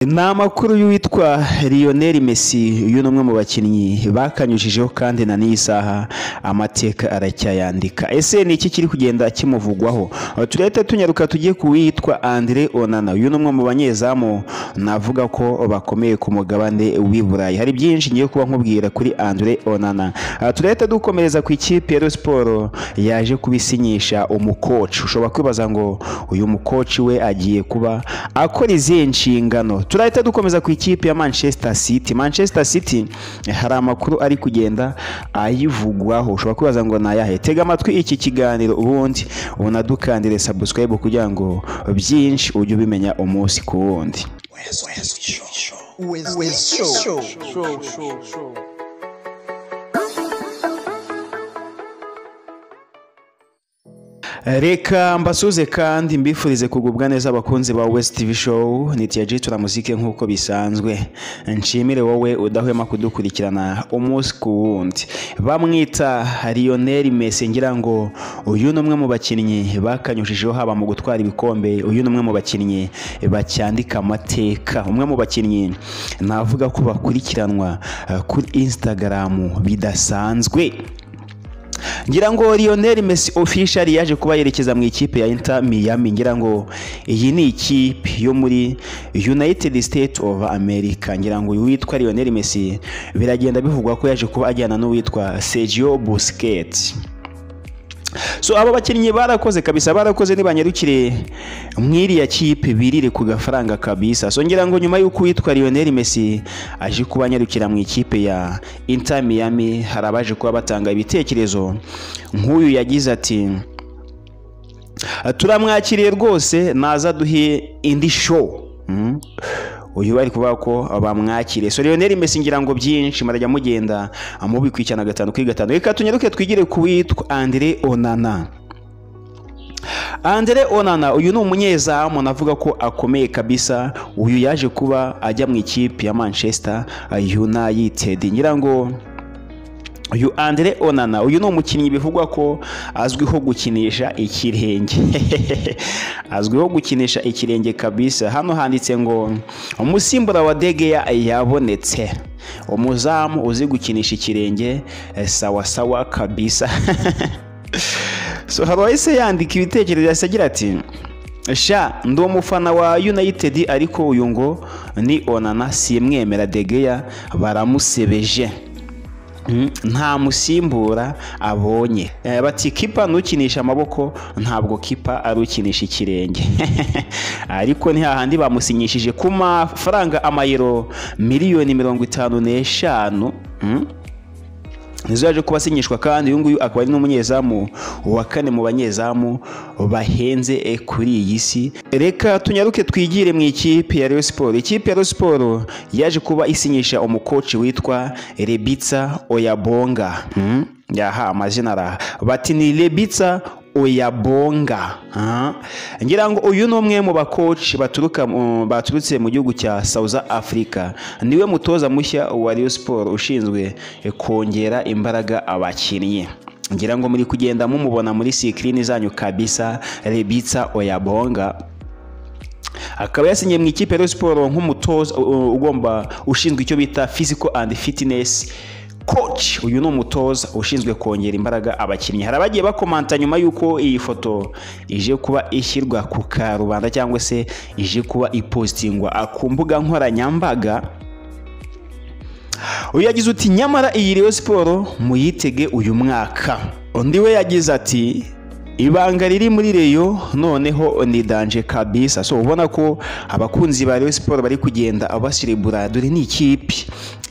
Ni amakuru y'uwitwa Lionel Messi uyu ni umwe mu bakinnyi bakanyujijeho kandi na n'iyi saha amateka aracyayandika ese ni iki kiri kugenda kimuvugwaho turahita tunyaruka tujye ku witwa Andre Onana uyu ni umwe mu banyezamu navuga ko bakomeye ku mugabane w'i Burayi hari byinshi ngiye kuba nkubwira kuri Andre Onana turahita dukomereza ku ikipe ya Sport yaje kubisinyisha umukoci ushobora kwibaza ngo uyu mukoci we agiye kuba akora izihe nshingano turahita dukomeza ku ikipe ya manchester city manchester city hari amakuru ari kugenda ayivugwaho ushobora kwibaza ngo ni ayahe tega amatwi iki kiganiro ubundi unadukandire subscribe kugira ngo byinshi ujye ubimenya umunsi ku wundi reka mbasuze kandi mbifurize kugubwa neza abakunzi ba West TV Show nitiyaje turamuzike nk'uko bisanzwe nshimire wowe udahwema kudukurikirana umunsi ku wundi bamwita Lionel Messi ngira ngo uyu ni umwe mu bakinnyi bakanyujijeho haba mu gutwara ibikombe uyu ni umwe mu bakinnyi bacyandika amateka umwe mu bakinnyi navuga ko bakurikiranwa eh, kuri Instagram bidasanzwe ngira ngo Lionel Messi official yaje kuba yerekeza mu ikipe ya Inter Miami ngira ngo iyi ni ikipe yo muri United States of America ngira ngo uyu witwa Lionel Messi biragenda bivugwa ko yaje kuba ajyana n'uwitwa Sergio Busquets so aba bakinnyi barakoze kabisa barakoze nibanyarukire mwiriya kipe birire ku gafaranga kabisa so ngira ngo nyuma y'uko uwitwa Lionel Messi aje kuba anyarukira mu ikipe ya Inter Miami hari abaje kuba batanga ibitekerezo nk'uyu yagize ati turamwakiriye rwose naza duhe indi show Mm. uyu bari kuvuga ko bamwakire so Lionel Messi ngira ngo byinshi murajya mugenda mubikurikirana gatanu kuri gatanu reka tunyaruke twigire ku witwa Andre Onana Andre Onana uyu ni umunyezamu navuga ko akomeye kabisa uyu yaje kuba ajya mu ikipe ya Manchester United ngira ngo uyu Andre Onana uyu ni umukinnyi bivugwa ko azwiho gukinisha ikirenge azwiho gukinisha ikirenge kabisa hano handitse ngo umusimbura wa Degeya yabonetse umuzamu uzi gukinisha ikirenge eh, sawa sawa kabisa so hari uwahise yandika ibitekerezo yahise agira ati sha ndi umufana wa United ariko uyu ngo ni Onana simwemera Degeya baramusebeje nta musimbura abonye bati kipa ntukinisha amaboko ntabwo kipa ari ukinisha ikirenge ariko ntihahandi bamusinyishije ku mafaranga amayero miliyoni mirongo itanu n'eshanu nizo yaje kuba asinyishwa kandi uyu nguyu akaba ari n'umunyezamu wa kane mu banyezamu bahenze eh, kuri iyi si reka tunyaruke twigire mu ikipe ya Rayon Sport ikipe ya Rayon Sport yaje kuba isinyisha umukoci witwa Rebitsa Oyabonga hmm? yaha amazina ara bati ni Rebitsa Oyabonga ha? ngira ngo uyu ni umwe mu bakoci baturuka mu- baturutse mu gihugu cya South Africa niwe mutoza mushya wa Rayon Sport ushinzwe eh, kongera imbaraga abakinnyi ngira ngo muri kugenda mumubona muri sikirini zanyu kabisa Rebitsa Oyabonga akaba yasinyiye mu ikipe ya Rayon Sport nk'umutoza uh, ugomba ushinzwe icyo bita physical and fitness coach uyu ni umutoza ushinzwe kongera imbaraga abakinnyi hari abagiye bakomanta nyuma y'uko iyi foto ije kuba ishyirwa ku karubanda cyangwa se ije kuba ipositingwa ku mbuga nkoranyambaga uyu yagize uti nyamara iyi Rayon Sport muyitege uyu mwaka undi we yagize ati ibanga riri muri reyo noneho ni danje kabisa so ubona ko abakunzi ba Rayon Sport bari kugenda abaserebura dore ni ikipe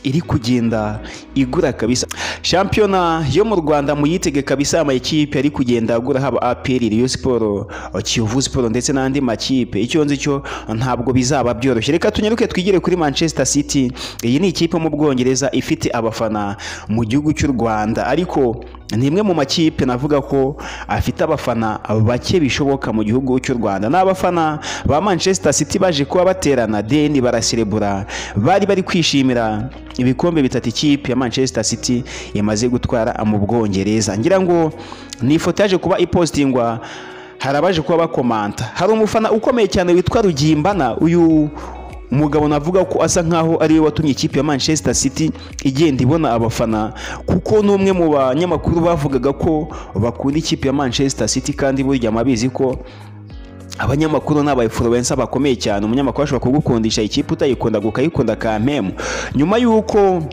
iri kugenda igura kabisa shampiyona yo mu Rwanda muyitege kabisa amakipe ari kugenda agura haba APR Rayon Sport Kiyovu Sport ndetse n'andi makipe icyo nzi cyo ntabwo bizaba byoroshye reka tunyaruke twigire kuri Manchester City iyi ni ikipe yo mu Bwongereza ifite abafana mu gihugu cy'u Rwanda ariko ni imwe mu makipe navuga ko afite abafana bake bishoboka mu gihugu cy'u Rwanda ni abafana ba Manchester City baje kuba baterana deni baraserebura bari bari kwishimira ibikombe bitatu ikipe ya Manchester City imaze gutwara mu Bwongereza ngira ngo ni ifoto yaje kuba ipostingwa hari abaje kuba bakomanta hari umufana ukomeye cyane witwa Rugimbana uyu umugabo navuga ko asa nkaho ariwe watumye ikipe ya manchester city igenda ibona abafana kuko n'umwe mu banyamakuru bavugaga ko bakunda ikipe ya manchester city kandi burya amabizi ko abanyamakuru ni abayifuruwensa bakomeye cyane umunyamakuru ashobora kugukundisha ikipe utayikunda ukayikunda kampemu nyuma y'uko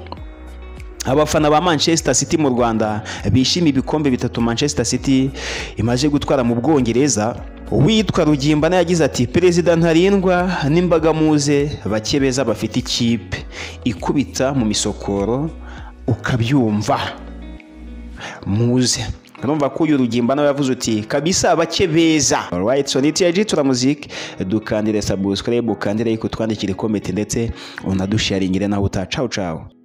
abafana ba manchester city mu rwanda bishimiye ibikombe bitatu manchester city imaze gutwara mu bwongereza witwa rugimbana yagize ati perezida ntarindwa n'imbaga muze bakebeza bafite ikipe ikubita mu misokoro ukabyumva muze urumva ko uyu rugimbana yavuze uti kabisa bake beza alright so ni TIG turamuzike dukandire subscribe ukandire yiko twandikire comment ndetse unadusharingire naho uta ciao ciao